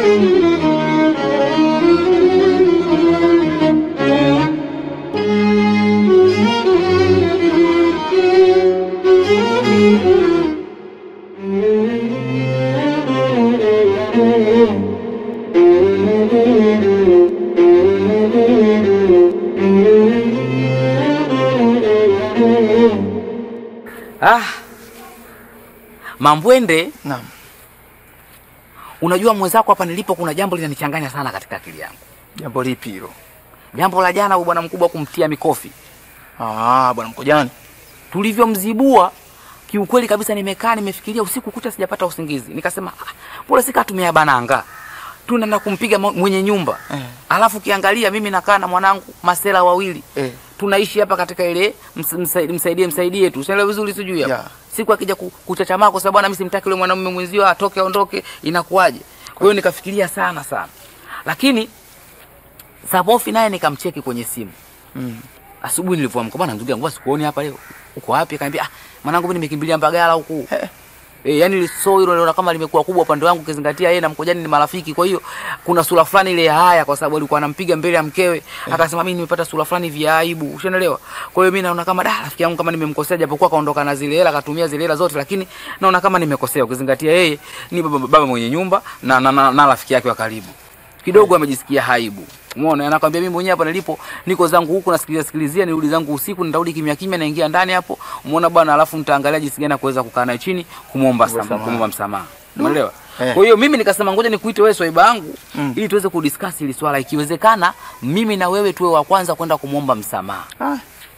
Ah. Mambwende, Naam. unajua mwenzako hapa nilipo kuna jambo linanichanganya sana katika akili yangu. Jambo lipi hilo? Jambo la jana huyu bwana mkubwa kumtia mikofi. Ah, bwana Mkojani. Tulivyomzibua kiukweli kabisa nimekaa nimefikiria usiku kucha sijapata usingizi. Nikasema ah, pole sika tumia bananga. Tunaenda kumpiga mo- mwenye nyumba. Eh. Alafu kiangalia mimi nakaa na mwanangu masela wawili. Eh. Tunaishi hapa katika ile ms- msa- msaidie msaidie tu. Unaelewa vizuri sijui hapa. Yeah. Siku akija ku- kuchachamaa kwa sababu bwana mimi simtaki yule mwanamume mwenzio atoke aondoke inakuwaje? Kwa hiyo nikafikiria sana sana. Lakini Sabofi naye nikamcheki kwenye simu. Mm. Asubuhi nilivyoamka bwana ndugu yangu sikuoni hapa leo. Uko wapi? Akaniambia ah, mwanangu mimi nimekimbilia Mbagala huku. Eh. Eh, yani so hilo naona kama limekuwa kubwa upande wangu ukizingatia yeye na Mkojani ni marafiki. Kwa hiyo kuna sura fulani ile ya haya kwa sababu alikuwa anampiga mbele ya mkewe. Akasema mimi nimepata sura fulani vya aibu. Ushaelewa? Kwa hiyo mimi naona kama da rafiki yangu kama nimemkosea japokuwa kaondoka na zile hela akatumia zile hela zote lakini naona kama nimekosea ukizingatia yeye ni baba, baba mwenye nyumba na na, na, na rafiki yake wa karibu. Kidogo amejisikia haibu. Umeona, anakwambia mimi mwenyewe hapa nilipo niko zangu huku nasikiliza sikilizia, nirudi zangu usiku, nitarudi kimya kimya, naingia ndani hapo. Umeona bwana, alafu nitaangalia jinsi gani ya kuweza kukaa naye chini kumuomba Kuomba msamaha, msamaha. kumuomba msamaha. Umeelewa? Eh. Kwa hiyo mimi nikasema ngoja nikuite wewe swaiba yangu Mm. ili tuweze kudiscuss hili swala, ikiwezekana mimi na wewe tuwe wa kwanza kwenda kumuomba msamaha. Ah.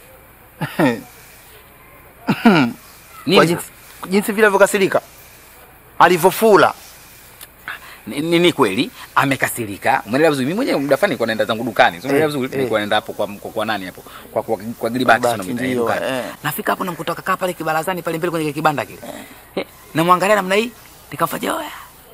Nini Kwa sasa? jinsi, jinsi vile alivyokasirika. Alivyofula. ni, ni, ni kweli amekasirika. Umeelewa vizuri? Mimi mwenyewe muda fulani nilikuwa naenda zangu dukani. So, umeelewa Eh, vizuri? eh. Nilikuwa naenda hapo kwa, kwa, kwa nani hapo? Kwa kwa, kwa Gilbert Gilbert, sio mimi ndio, dukani. eh. Nafika hapo namkuta kakaa pale kibarazani pale mbele kwenye kile kibanda kile. Eh. Namwangalia namna hii, nikamfanyia oya.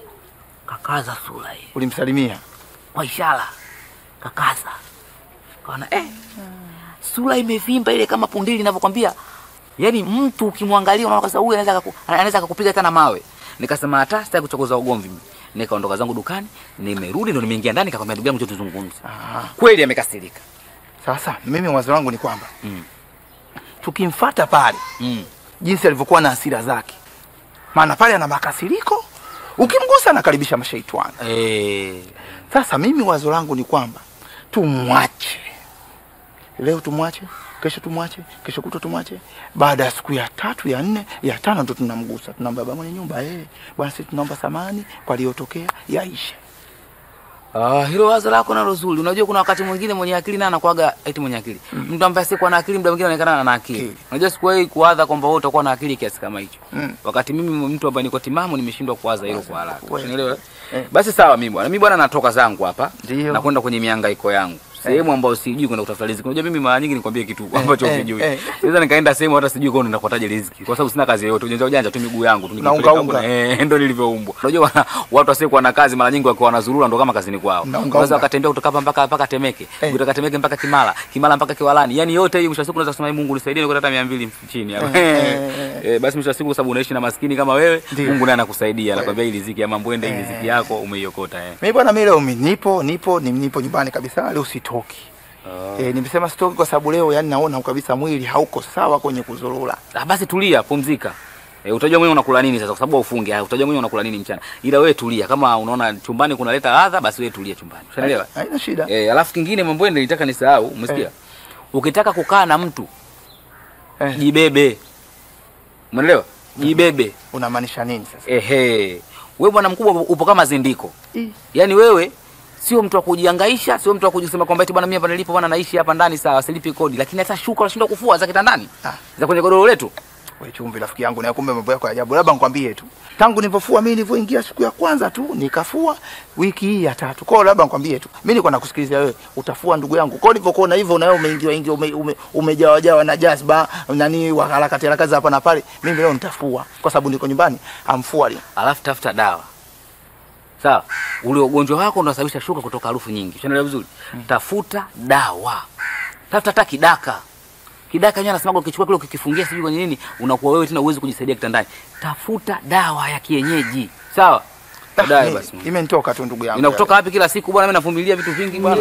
Kakaza sura hii. Ulimsalimia. Kwa ishara. Kakaza. Kaona eh. Sura imevimba ile kama pundili ninavyokwambia. Yaani mtu ukimwangalia unaona kasa huyu anaweza akaku- anaweza akakupiga hata na mawe. Nikasema hata sitaki kuchokoza ugomvi mimi. Nikaondoka zangu dukani, nimerudi ndo nimeingia ndani nikakwambia ndugu yangu njoo tuzungumze. Ah. Kweli amekasirika. Sasa mimi wazo wangu ni kwamba Mm. tukimfata pale Mm. jinsi alivyokuwa na hasira zake, maana pale ana makasiriko, ukimgusa anakaribisha mashaitani. Eh. Sasa mimi wazo langu ni kwamba tumwache leo, tumwache kesho, tumwache kesho kutwa, tumwache. Baada ya siku ya tatu ya nne ya tano ndo tunamgusa, tunamwambia baba mwenye nyumba, eh bwana, sisi tunaomba samani kwa aliyotokea, yaishe. Ah, hilo wazo lako nalo zuri. Unajua kuna wakati mwingine mwenye akili na anakuaga eti mwenye akili. Mtu ambaye sikuwa na akili muda mwingine anaonekana ana akili. Akili. Unajua sikuwahi kuwaza kwamba wewe utakuwa na akili kiasi kama hicho. Mm. Wakati mimi mtu ambaye niko timamu nimeshindwa kuwaza hilo kwa haraka. Kweli. Unaelewa? Eh. Basi sawa mimi bwana. Mimi bwana natoka zangu hapa Ndio. na kwenda kwenye mihangaiko yangu. Sehemu ambayo sijui kwenda kutafuta riziki. Unajua mimi mara nyingi nikwambie kitu ambacho eh, sijui. eh. Sasa nikaenda sehemu hata sijui kwa nenda kupataje riziki kwa sababu sina kazi yoyote. Ujanja ujanja tu miguu yangu tu Na nikipeleka unga, huko na- unga. eh, ndo nilivyoumbwa. Unajua wana- watu wasiokuwa na kazi mara nyingi wakiwa wanazurura ndo kama kazini kwao. Na unga, Unaweza unga. wakatembea kutoka hapa mpaka mpaka Temeke, Eh. kutoka Temeke mpaka Kimara, Kimara mpaka Kiwalani. Yaani yote hii mwisho wa siku unaweza kusema "Ee Mungu nisaidie nikuta hata 200 chini hapa. Eh, eh, Eh, basi mwisho wa siku kwa sababu unaishi na maskini kama wewe, Ndio. Mungu naye anakusaidia. Anakwambia hii riziki ya Mambwende, hii riziki yako umeiokota eh. Mimi bwana, mimi leo mi- nipo nipo ni- nipo nyumbani kabisa, leo sitoki. Eh, nimesema sitoki kwa sababu leo yani naona kabisa mwili hauko sawa kwenye kuzurura. Ah, basi tulia, pumzika. E, utajua mwenyewe unakula nini sasa kwa sababu ufunge. Haya, utajua mwenyewe unakula nini mchana. Ila wewe tulia. Kama unaona chumbani kunaleta ladha, basi wewe tulia chumbani. Unaelewa? Haina shida. Eh, alafu kingine Mambwende nilitaka nisahau, umesikia? Eh. Ukitaka kukaa na mtu, Eh, jibebe. Umeelewa? Jibebe. unamaanisha nini sasa? Ehe. Wewe bwana mkubwa upo kama zindiko. Ih, Yaani wewe sio mtu wa kujihangaisha, sio mtu wa kujisema kwamba eti bwana mimi hapa nilipo bwana naishi hapa ndani sawa, silipi kodi, lakini hata shuka unashindwa kufua za kitandani. Ah. Za kwenye godoro letu. we chumvi rafiki yangu, na kumbe mambo yako ya ajabu. Labda nikwambie tu, tangu nilipofua mimi nilivyoingia siku ya kwanza tu nikafua, wiki hii ya tatu. Kwa hiyo labda nikwambie tu, mimi nilikuwa nakusikiliza wewe, utafua ndugu yangu. Kwa hiyo nilivyokuona hivyo, na wewe umeingia ingia ume, ume, umejawa jawa na jazba nani wa harakati harakati hapa na pale, mimi leo nitafua kwa sababu niko nyumbani, amfua leo. Alafu tafuta dawa. Sawa? Ule ugonjwa wako unasababisha shuka kutoka harufu nyingi. Unaelewa vizuri? Tafuta dawa. Tafuta hata kidaka. Kidaka yenyewe anasema ukichukua kile ukikifungia sijui kwenye nini, unakuwa wewe tena uwezi kujisaidia kitandani. Tafuta dawa ya kienyeji. Sawa? Baadaye mi- basi. Imenitoka tu ndugu yangu. Inakutoka wapi kila siku bwana? Mimi navumilia vitu vingi bwana.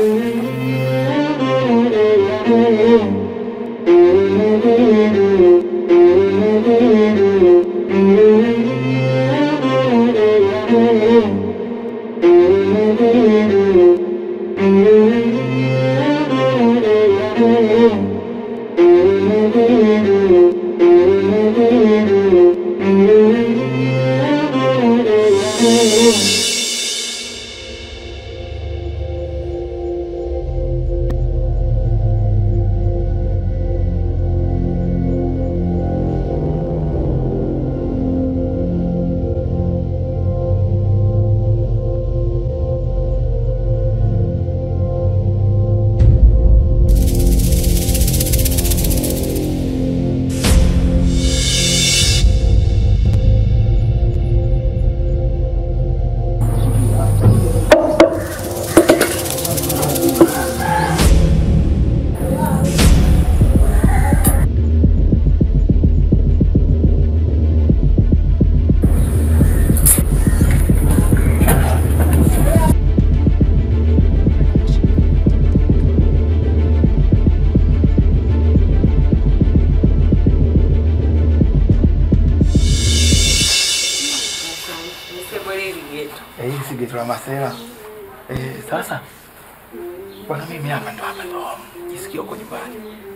Eh, hii si geto la Masela. Eh, sasa bwana, mimi hapa ndo hapa ndo jisikia huko nyumbani.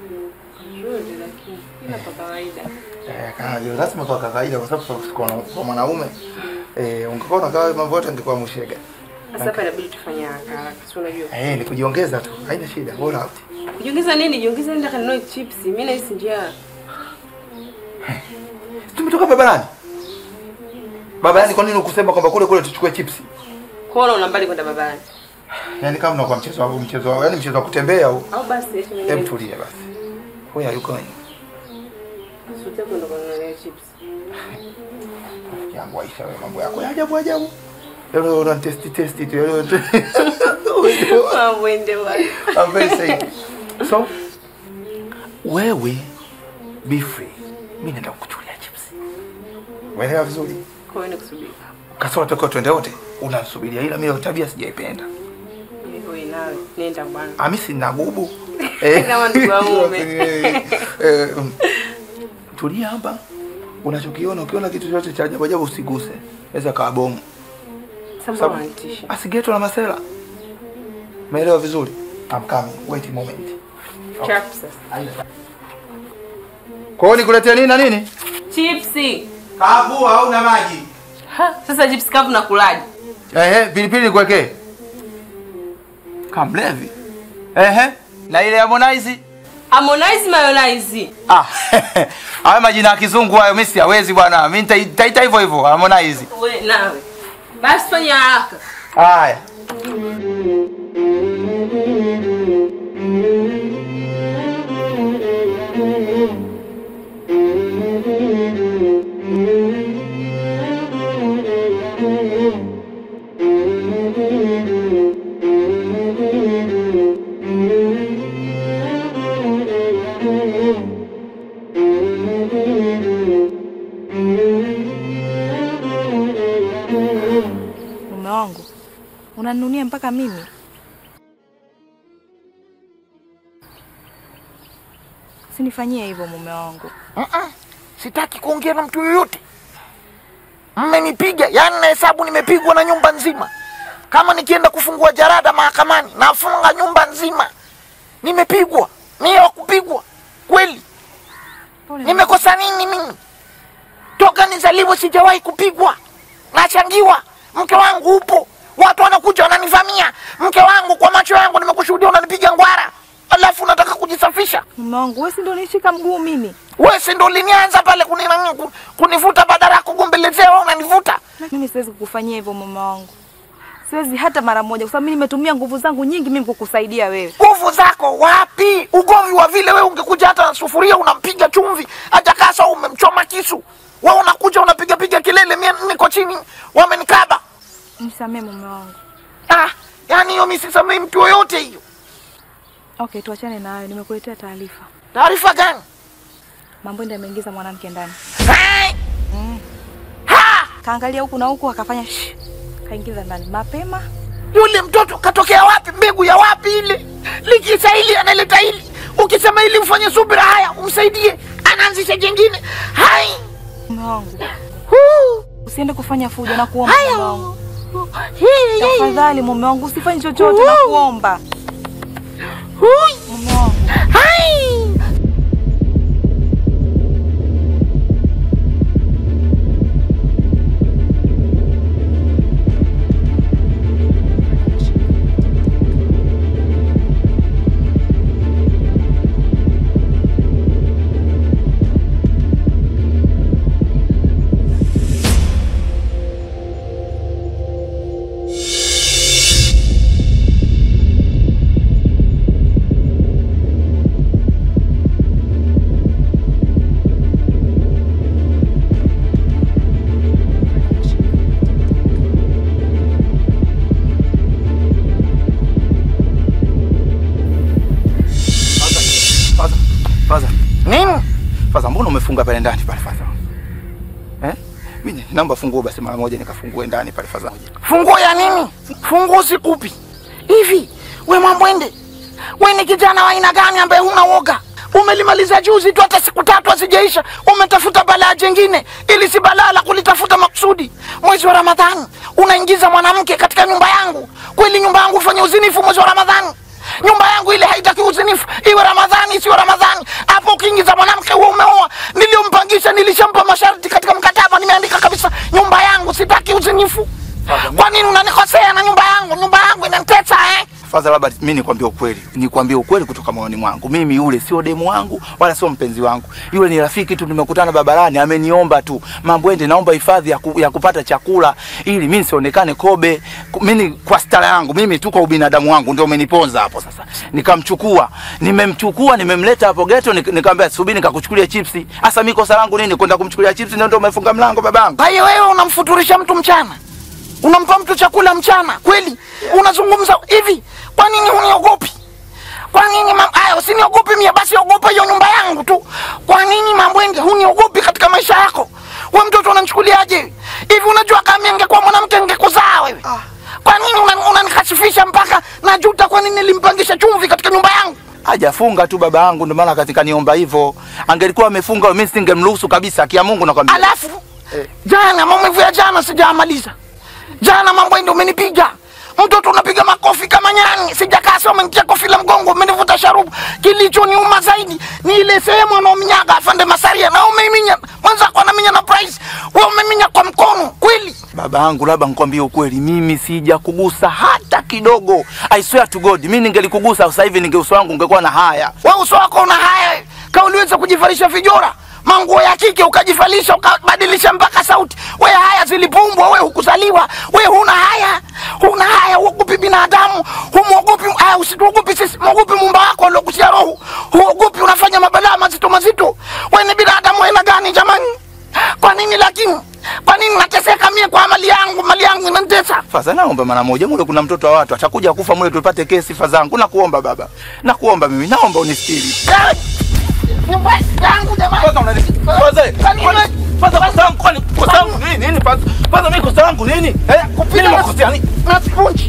Eh, kana ndio lazima kwa kawaida kwa sababu kwa kwa mwanaume eh, ungekuwa unakaa mambo yote angekuwa mshega. Sasa hapa inabidi tufanye haraka haraka, si unajua. Eh, ni kujiongeza tu. Haina shida. Bora out. Kujiongeza nini? Jiongeza nenda kanunue chips. Mimi nahisi njaa. Tumetoka barabarani. Barabarani kwa nini ukusema kwamba kule kule tuchukue chipsi? Kuona una mbali kwenda babani. Yaani kama unakuwa mchezo wa mchezo wa yaani mchezo wa kutembea au Au basi acha mimi. hem tulia basi. Where are you going? Sute kwenda kununua chips. Jambo Aisha wewe mambo yako ya ajabu ajabu. Leo una testi testi tu. Leo Mambo ende wapi? I'm very safe. So wewe be free. Mimi naenda kukuchukulia chips. Umeelewa vizuri? Kwa hiyo nikusubiri. Kasoro tokeo twende wote. Unasubiria ila mimi tabia sijaipenda. Wewe nawe nenda bwana. Ami sina gubu. Kama ndugu wa mume. Eh, eh, mm. Tulia hapa. Unachokiona ukiona kitu chochote cha ajabu ajabu usiguse. Naweza kawa bomu. Sasa Sababu- unanitisha. Asigeto la masela. Umeelewa vizuri? I'm coming. Wait a moment. Chap sasa. Kwa hiyo nikuletea nini na nini? Chipsi. Kavu au na maji? Ha, sasa chips kavu na kulaji. Ehe, pilipili nikuwekee. Kamlevi. Ehe. Na ile Harmonize? Harmonize mayonnaise. Ah. Hayo majina ya kizungu hayo mimi siwezi bwana. Mimi nita- nitaita hivyo hivyo Harmonize. Wewe nawe. Basi fanya haraka. Haya. Mume wangu unaninunia mpaka mimi? Sinifanyie hivyo mume wangu. Mm-mm. Sitaki kuongea na mtu yoyote. Mmenipiga, yaani nahesabu nimepigwa na nyumba nzima. Kama nikienda kufungua jarada mahakamani, nafunga nyumba nzima. Nimepigwa, mie wa kupigwa kweli. Pole Nimekosa nini mimi? Toka nizaliwe sijawahi kupigwa, nachangiwa. Mke wangu upo, watu wanakuja wananivamia. Mke wangu, kwa macho yangu nimekushuhudia unanipiga ngwara, alafu unataka kujisafisha. mume wangu, wewe si ndio unishika mguu mimi? Wewe si ndo ulinianza pale kunina- ku- kunivuta badala ya kugombelezea, wewe unanivuta. Mimi siwezi kukufanyia hivyo mume wangu, siwezi hata mara moja, kwa sababu mimi nimetumia nguvu zangu nyingi mimi kukusaidia wewe. Nguvu zako wapi? Ugomvi wa vile wewe ungekuja hata na sufuria unampiga chumvi, hata kasa umemchoma kisu. Wewe unakuja unapiga piga kelele, mimi niko chini wamenikaba. Nisamee mume wangu. Ah, yani hiyo mimi sisamei mtu yoyote hiyo. Okay, tuachane na hayo. Nimekuletea taarifa, Taarifa gani? Mambwende ameingiza mwanamke ndani, Hai! Ha! kaangalia huku na huku, akafanya shh. kaingiza ndani mapema. Yule mtoto katokea wapi? Mbegu ya wapi ile? Likisa hili analeta hili, ukisema ili ufanye subira, haya umsaidie, anaanzisha jengine. Hai Mume wangu, Huu. usiende kufanya fujo na kuomba Haya. mume wangu. Hii, hii. Tafadhali mume wangu, usifanye chochote na kuomba. Hui. Mume wangu. Hai. Faza, Faza, Nini? Faza, mbona umefunga pale ndani pale Faza? Eh? Mimi naomba funguo basi mara moja nikafungue ndani pale Faza. Funguo ya nini? Funguo sikupi. Hivi we Mwambwende, we ni kijana wa aina gani ambaye huna woga? Umelimaliza juzi tu, hata siku tatu hazijaisha, umetafuta balaa jengine, ili si balaa la kulitafuta makusudi. Mwezi wa Ramadhani unaingiza mwanamke katika nyumba yangu. Kweli nyumba yangu ufanye uzinifu mwezi wa Ramadhani? Nyumba yangu ile haitaki uzinifu, iwe Ramadhani isiwe Ramadhani. Hapo ukiingiza mwanamke huo umeoa. Niliyompangisha nilishampa masharti katika mkataba, nimeandika kabisa, nyumba yangu sitaki uzinifu. Kwa nini unanikosea na nyumba yangu? Nyumba yangu inanitesa eh? Faza, labda mimi nikwambie ukweli, nikwambie ukweli kutoka moyoni mwangu. Mimi yule sio demu wangu wala sio mpenzi wangu, yule ni rafiki tu, nimekutana barabarani, ameniomba tu, Mambwende, naomba hifadhi ya, ku, ya kupata chakula ili mimi nisionekane kobe. Ku- Mimi kwa stara yangu mimi tu kwa ubinadamu wangu ndio umeniponza hapo. Sasa nikamchukua, nimemchukua, nimemleta hapo geto, nik- nikamwambia subiri, nikakuchukulia chipsi. Hasa mimi kosa langu nini kwenda kumchukulia chipsi? Ndio ndio umefunga mlango babangu. Kwa hiyo wewe unamfuturisha mtu mchana, unampa mtu chakula mchana kweli? Unazungumza hivi, kwa nini huniogopi? Kwa nini mam... Aya, usiniogopi mie, basi ogopa hiyo nyumba yangu tu. Kwa nini Mambwende huniogopi katika maisha yako? We mtoto unanichukuliaje hivi? Unajua kama angekuwa mwanamke angekuzaa wewe. Kwa nini unan- unanikashifisha mpaka najuta? Kwa nini nilimpangisha chumvi katika nyumba yangu? Hajafunga tu baba yangu, ndio maana katika niomba hivyo. Angelikuwa amefunga mimi singemruhusu kabisa, kia Mungu nakwambia. Alafu jana maumivu ya jana sijamaliza. Jana mambo ndio umenipiga mtoto, unapiga makofi kama nyani. Sijakaa sio, umenitia kofi la mgongo, umenivuta sharubu. Kilichoniuma zaidi ni ile sehemu anaominyaga afande Masaria, na umeminya mwenzako anaminya na price, wewe umeminya kwa mkono kweli. Baba yangu, labda nikwambie ukweli, mimi sija kugusa hata kidogo. I swear to God, mimi ningelikugusa sasa hivi ninge uso wangu ungekuwa na haya. Wewe uso wako una haya, ka uliweza kujivalisha vijora manguo ya kike ukajivalisha ukabadilisha mpaka sauti. We haya zilipumbwa, we hukuzaliwa, we huna haya, huna haya, huogopi binadamu, humwogopi haya, usituogopi sisi, mwogopi mumba wako aliokutia roho, huogopi, unafanya mabalaa mazito mazito. We ni binadamu aina gani jamani? Kwa nini lakini, kwa nini nateseka mie kwa mali yangu? Mali yangu inanitesa. Faza, naomba mara moja, mule kuna mtoto wa watu atakuja kufa mule, tupate kesi fazangu. Nakuomba baba, nakuomba mimi, naomba unistiri. Eh, Nyumba yangu jamani. Faza, unani Faza, kwani- Faza, kosa langu kwani kosa langu nini? Nini Faza? Faza, mimi kosa langu nini? Eh, mimi nimekosea nini? na sponge.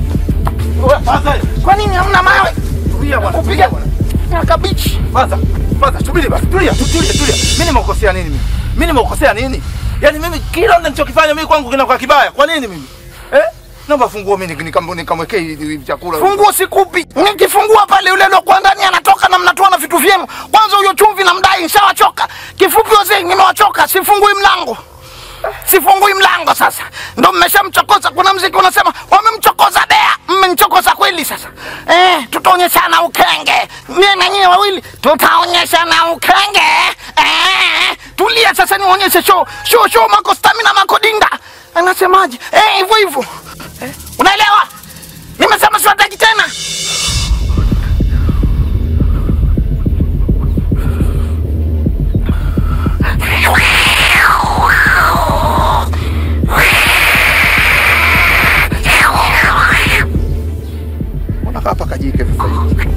Faza, Kwa nini hamna mawe? tulia bwana, Kupiga na kabichi. Faza, Faza, subiri basi, tulia, tu- tulia, tulia. Mimi nimekosea nini mimi? Mimi nimekosea nini? Yaani mimi kila nilichokifanya mimi kwangu kinakuwa kibaya. Kwa nini mimi? Eh? Naomba funguo mimi nikam- nikamwekee hivi hivi chakula. Funguo sikupi. Nikifungua pale yule aliokuwa ndani anatoka na mnatoa na vitu vyenu. Kwanza huyo chumvi na mdai nishawachoka. Kifupi wazee nimewachoka, sifungui mlango. Sifungui mlango sasa. Ndio mmeshamchokoza. Kuna mziki unasema wamemchokoza bea. Mmenichokoza kweli sasa. Eh, tutaonyeshana ukenge. Mie na nyie wawili tutaonyeshana ukenge. Eh, tulia sasa nionyeshe show. Show show mako stamina mako dinda. Anasemaje? Eh, hivyo hivyo. Eh, unaelewa? Nimesema siwataki tena. Mbona hapa kajike sasa hivi?